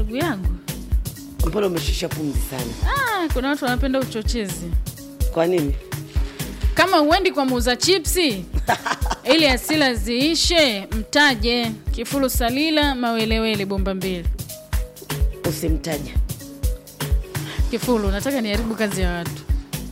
ndugu yangu mbona umeshusha pumzi sana ah, kuna watu wanapenda uchochezi kwa nini kama huendi kwa muuza chipsi ili asila ziishe mtaje kifulu salila mawelewele bomba mbili usimtaja kifulu nataka niharibu kazi ya watu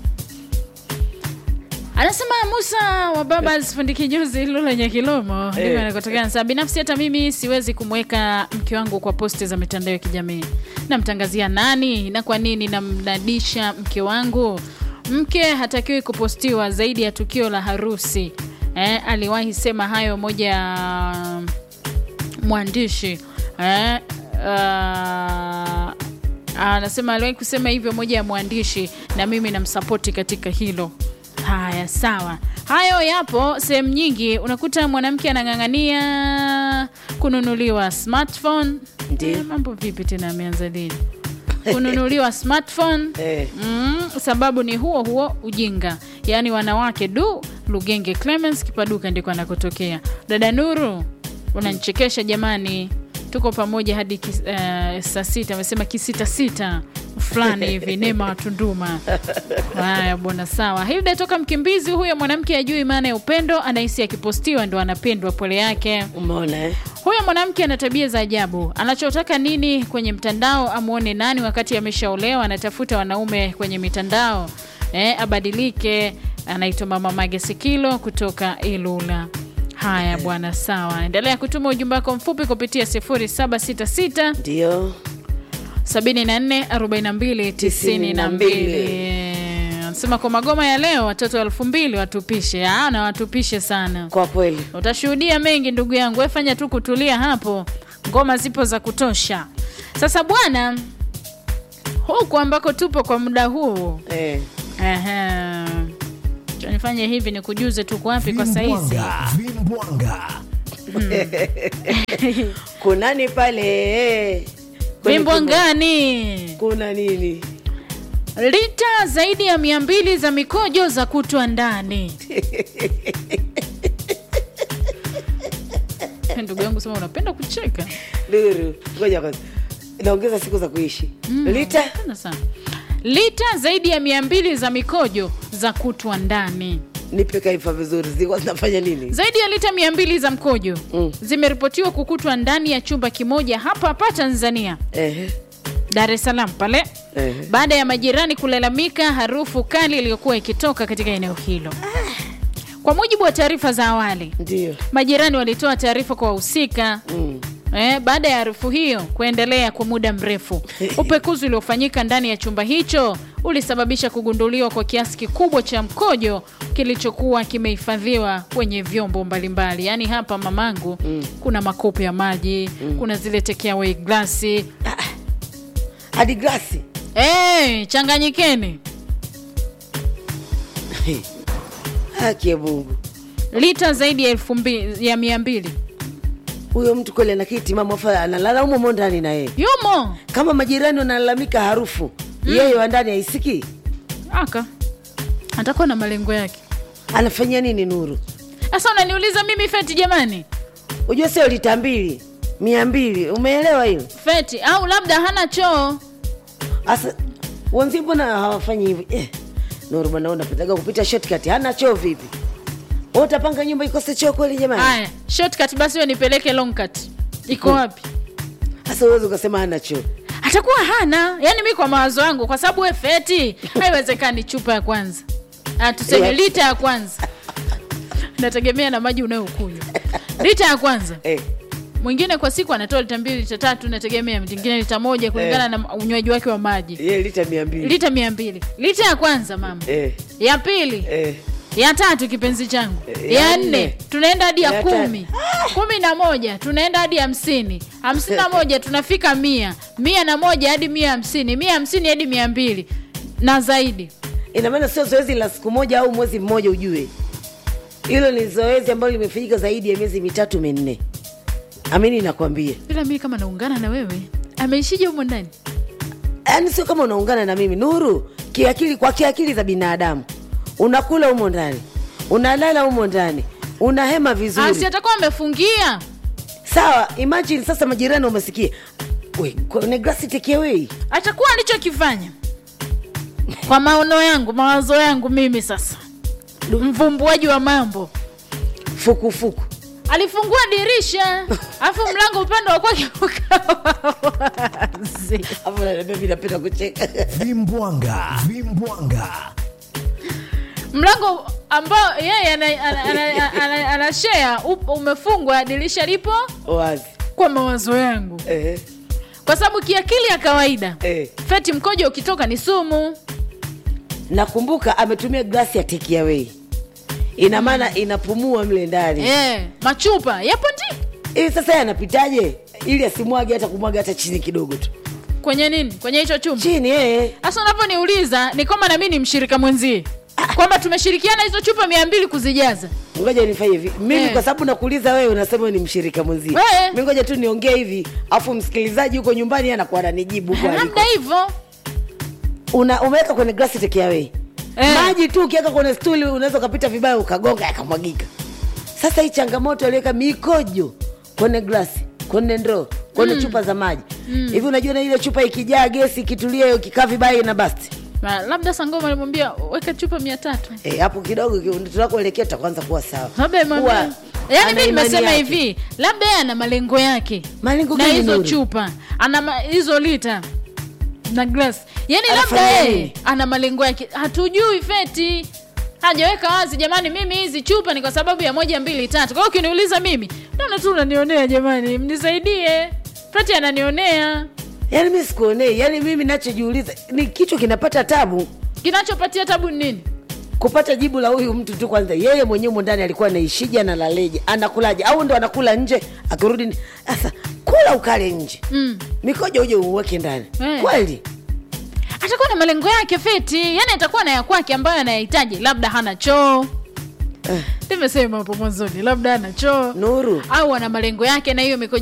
anasema musa wa baba alisifundiki juzi hilo lenye kilomo ndivyo Eh. anakotokea anasema binafsi hata mimi siwezi kumweka mke wangu kwa posti za mitandao ya kijamii namtangazia nani na kwa nini namnadisha mke wangu mke hatakiwi kupostiwa zaidi ya tukio la harusi eh, aliwahi sema hayo moja ya mwandishi eh, uh, anasema aliwahi kusema hivyo moja ya mwandishi na mimi namsapoti katika hilo haya sawa hayo yapo sehemu nyingi unakuta mwanamke anang'ang'ania kununuliwa smartphone Ndiyo. Eh, mambo vipi tena ameanza lini kununuliwa smartphone Eh. mm, sababu ni huo huo ujinga yaani wanawake du lugenge clemens kipaduka ndiko anakotokea dada nuru unanichekesha jamani tuko pamoja hadi kis, uh, saa sita amesema kisitasita fulani hivi nema wa tunduma haya bwana sawa hilda toka mkimbizi huyo mwanamke ajui maana ya upendo anahisi akipostiwa ndo anapendwa pole yake umeona eh? huyo mwanamke ana tabia za ajabu anachotaka nini kwenye mtandao amwone nani wakati ameshaolewa anatafuta wanaume kwenye mitandao eh, abadilike anaitwa mama mage sikilo kutoka ilula haya bwana sawa endelea kutuma ujumbe wako mfupi kupitia 766 ndio 744292 anasema kwa magoma ya leo watoto elfu mbili watupishe Ah, na watupishe sana kwa kweli utashuhudia mengi ndugu yangu wefanya tu kutulia hapo ngoma zipo za kutosha sasa bwana huku ambako tupo kwa muda huu eh. ehe, Acha nifanye hivi ni kujuze tuko wapi kwa saizi Vimbwanga, vimbwanga. kunani pale eh. Kwenye wimbo kumbo- ngani kuna nini lita zaidi ya mia mbili za mikojo za kutwa ndani ndugu yangu sema unapenda kucheka luru ngoja kwanza inaongeza siku za kuishi lita Napenda sana lita zaidi ya mia mbili za mikojo za kutwa ndani nipe kaifa vizuri zilikuwa zinafanya nini zaidi ya lita mia mbili za mkojo Mm. zimeripotiwa kukutwa ndani ya chumba kimoja hapa hapa tanzania Ehe, dar es salaam pale ehe. baada ya majirani kulalamika harufu kali iliyokuwa ikitoka katika eneo hilo kwa mujibu wa taarifa za awali ndio majirani walitoa taarifa kwa wahusika Mm. Eh, baada ya harufu hiyo kuendelea kwa muda mrefu, upekuzi uliofanyika ndani ya chumba hicho ulisababisha kugunduliwa kwa kiasi kikubwa cha mkojo kilichokuwa kimehifadhiwa kwenye vyombo mbalimbali. Yaani hapa mamangu, mm. kuna makopo ya maji mm. kuna zile takeaway glasi hadi glasi eh, changanyikeni haki ya mungu lita zaidi ya elfu mbili ya mia mbili huyo mtu kweli ana kiti mama afa analala humo mo ndani na yeye yumo kama majirani wanalalamika harufu yeye wa ndani haisikii aka atakuwa na malengo yake. anafanyia nini nuru Sasa unaniuliza mimi feti, jamani? ujua sio lita mbili mia mbili umeelewa hiyo Feti au labda hana choo asa wenzi mbona hawafanyi hivi eh, nuru bwana unapitaga kupita shortcut hana choo vipi Wewe utapanga nyumba ikose choo kweli jamani Haya, shortcut basi wewe nipeleke long cut. Iko wapi? hasa uwezi ukasema hana choo Atakuwa hana. Yaani mimi kwa mawazo yangu kwa sababu wewe feti, haiwezekani chupa ya kwanza. Ah, tuseme Yeah. lita ya kwanza. Nategemea na maji unayokunywa. Lita ya kwanza. eh, Mwingine kwa siku anatoa lita mbili, lita tatu, nategemea mwingine lita moja kulingana Eh. na unywaji wake wa maji. ye lita mia mbili Lita mia mbili. Lita ya kwanza mama. eh, Ya pili. eh. ya tatu kipenzi changu Eh, ya ya nne nne. tunaenda hadi ya Ya kumi kumi na moja tunaenda hadi hamsini hamsini na moja tunafika mia mia na moja hadi mia hamsini mia hamsini hadi mia mbili na zaidi ina maana sio zoezi la siku moja au mwezi mmoja ujue hilo ni zoezi ambalo limefanyika zaidi ya miezi mitatu minne amini nakwambia ila mii kama naungana na wewe ameishije humo ndani yaani sio kama unaungana na mimi nuru kiakili kwa kiakili za binadamu unakula humo ndani unalala humo ndani unahema asi vizuri atakuwa amefungia sawa imagine sasa majirani umesikia we kwenye glasi take away atakuwa alichokifanya kwa maono yangu mawazo yangu mimi sasa mvumbuaji wa mambo fukufuku alifungua dirisha alafu mlango upande wa kwake ukawa wazi hapo naniambia mi napenda kucheka vimbwanga vimbwanga mlango ambao yeye ana- ana- ana- ana- anashare up- umefungwa dirisha lipo wazi kwa mawazo yangu eh, kwa sababu kiakili ya kawaida eh. feti mkojo ukitoka ni sumu nakumbuka ametumia glasi ya take away ina maana inapumua mle ndani eh, machupa yapo ndi ili sasa yeye anapitaje ili asimwage hata kumwaga hata chini kidogo tu kwenye nini kwenye hicho chumba chini eh. sasa unavyoniuliza ni kwamba nami ni mshirika mwenzie kwamba tumeshirikiana hizo chupa mia mbili kuzijaza ngoja nifanye hivi mimi Eh. kwa sababu nakuuliza wewe unasema wewe ni mshirika mwenzie Eh. mi ngoja tu niongee hivi afu msikilizaji huko nyumbani anakuwa ananijibu huko aliko. labda hivyo Una- umeweka kwenye glasi take away Eh. maji tu ukiweka kwenye stuli unaweza ukapita vibaya ukagonga yakamwagika sasa hii changamoto aliweka mikojo kwenye glasi kwenye ndoo kwenye chupa za maji hivi unajua na ile chupa ikijaa gesi ikitulia ikikaa vibaya ina basti Na labda sangoma alimwambia weka chupa mia tatu Eh, hapo kidogo ki- tunakoelekea tutaanza kuwa sawa labda imwambia- Kuwa yaani ana mi imani nimesema yake. hivi labda yeye ana malengo yake Malengo na gani, hizo Nuru? chupa ana ma- hizo lita na glass yaani labda Anafanya yeye nini? ana malengo yake hatujui feti hajaweka wazi jamani mimi hizi chupa ni kwa sababu ya moja mbili tatu kwa hiyo ukiniuliza mimi naona tu unanionea jamani mnisaidie feti ananionea yaani mi sikuonei yaani mimi nachojiuliza ni kichwa kinapata tabu kinachopatia tabu ni nini kupata jibu la huyu mtu tu kwanza yeye mwenyewe humo ndani alikuwa anaishije analaleje anakulaje au ndo anakula nje akirudi ni- sasa kula ukale nje mm. mikojo uje uweke ndani Eh. kweli atakuwa na malengo yake feti yani atakuwa na ya kwake ambayo anayahitaji labda hana choo Eh. nimesema hapo mwanzoni labda hana choo nuru au ana malengo yake na hiyo mikojo